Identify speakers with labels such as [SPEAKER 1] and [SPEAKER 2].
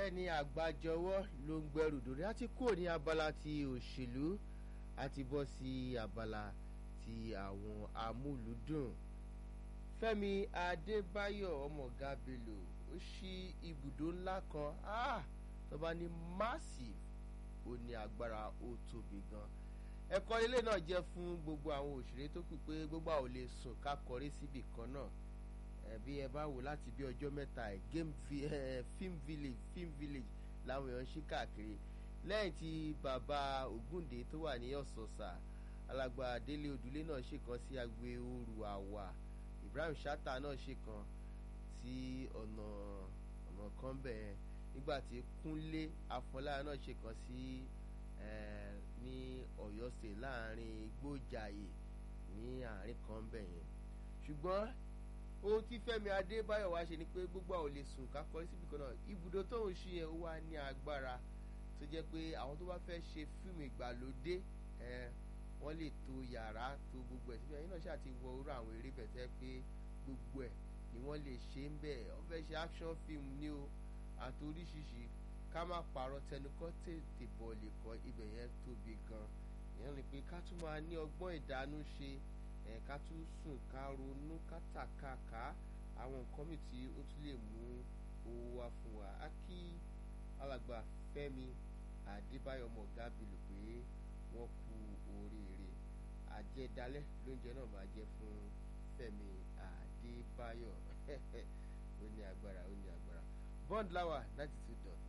[SPEAKER 1] bẹ́ẹ̀ ni àgbájọwọ́ ló ń gbẹrù dòrí á ti kúrò ní abala ti òṣèlú á ti bọ́ sí abala ti àwọn amúlùúdùn Fẹ́mi Adébáyọ̀ ọmọọ̀gá Bello ó ṣí ibùdó ńlá kan ah, tó bá ní massive ó ní agbára ó tóbi gan ẹ̀kọ́ ilé náà jẹ́ fún gbogbo àwọn òṣèré tó kù pé gbogbo àwọn ò lè sùn ká kọrí síbì kan náà ẹbí ẹ bá wò láti bí ọjọ́ mẹ́ta ẹ̀ game vi, eh, film village film village làwọn èèyàn ṣí káàkiri lẹ́yìn tí bàbá Ògúndé tó wà ní ọ̀sọ̀ọ̀sà alàgbà Délé Odùlé náà ṣe kan sí agbe oru àwà Ibrahim Shatta náà ṣe kan sí ọ̀nà ọ̀nà kan bẹ́ẹ̀ nígbà tí Kúnlé Afọláyàn náà ṣe kan sí ní Ọ̀yọ́ state láàrin Igbójàyè ní àárín kan bẹ́ẹ̀ yẹn ṣùgbọ́n ohun tí Fẹ́mi Adébáyọ̀ wá ṣe ni pé gbogbo àwọn ò lè sùn ká kọrí síbi kan náà ibùdó tóun ṣí yẹn ó wá ní agbára tó jẹ́ pé àwọn tó bá fẹ́ ṣe fíìmù ìgbàlódé wọ́n lè to yàrá to gbogbo ẹ̀ síbi ẹ̀yin náà ṣáà ti wọ orú àwọn eré bẹ̀ tẹ́ pé gbogbo ẹ̀ ni wọ́n lè ṣe ń bẹ̀ wọ́n fẹ́ ṣe action film ní o àti oríṣiríṣi ká má parọ́ tẹnukọ́ tètè bọ̀ lè kọ́ ibẹ̀ yẹn tóbi gan ìyẹn ni pé ká tún máa ní ọgbọ́n ìdánú ṣe ẹ̀ ká tún sùn ká ronú ká tàkàkà àwọn nǹkan mi tí ó tún lè mú owó wá fún wa á kí alàgbà Fẹ́mi Adébáyọ̀ ọmọ ọ̀gá Bello pé wọ́n kú oríire àjẹdálẹ́ lóúnjẹ náà máa jẹ́ fún Fẹ́mi Adébáyọ̀ ó ní agbára ó ní agbára bond lawa ninety two dot